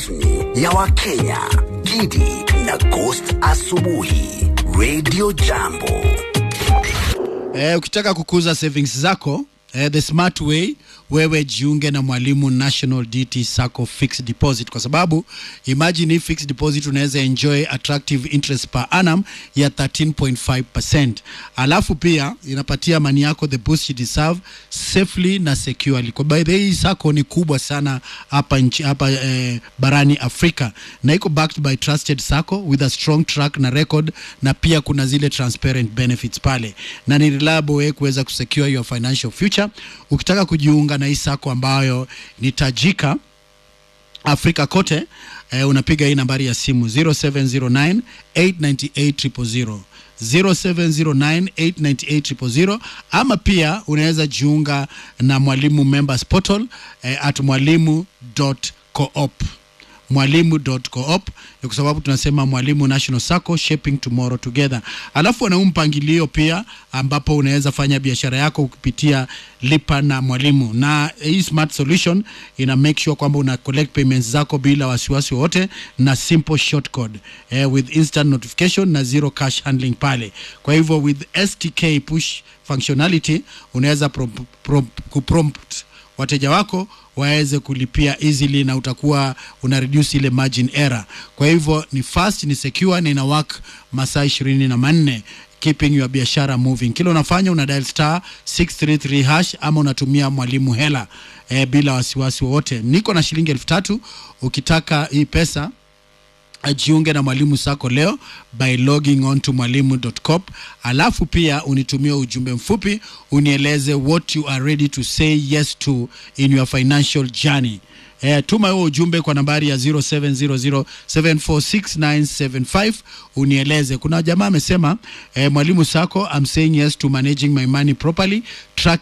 rasmi ya Wakenya, Gidi na Ghost Asubuhi, Radio Jambo. Eh, ukitaka kukuza savings zako eh, the smart way wewe jiunge na mwalimu national dt sacco fixed deposit kwa sababu imagine hii fixed deposit unaweza enjoy attractive interest per annum ya 13.5 alafu pia inapatia mani yako the boost you deserve safely na securely kwa by the way hii sacco ni kubwa sana hapa nchi hapa eh, barani afrika na iko backed by trusted sacco with a strong track na record na pia kuna zile transparent benefits pale na ni reliable way kuweza kusecure your financial future ukitaka kujiunga na hii sako ambayo ni tajika afrika kote eh, unapiga hii nambari ya simu 0709 898 0709898000 ama pia unaweza jiunga na mwalimu members portal eh, at mwalimu.coop mwalimu.coop ni kwa sababu tunasema mwalimu national sacco shaping tomorrow together alafu wana huu mpangilio pia ambapo unaweza fanya biashara yako kupitia lipa na mwalimu na hii smart solution ina make sure kwamba una collect payments zako bila wasiwasi wowote na simple short code eh, with instant notification na zero cash handling pale kwa hivyo with stk push functionality unaweza pro, pro, kuprompt wateja wako waweze kulipia easily na utakuwa una reduce ile margin error kwa hivyo ni fast ni secure na ina work masaa ishirini na manne keeping your biashara moving kila unafanya una dial star 633 hash ama unatumia mwalimu hela eh, bila wasiwasi wowote niko na shilingi elfu tatu ukitaka hii pesa ajiunge na mwalimu sako leo by logging on to mwalimu.com alafu pia unitumie ujumbe mfupi unieleze what you are ready to say yes to in your financial journey Eh, tuma huo ujumbe kwa nambari ya 0700746975 unieleze kuna jamaa amesema eh, mwalimu sako I'm saying yes to managing my money properly track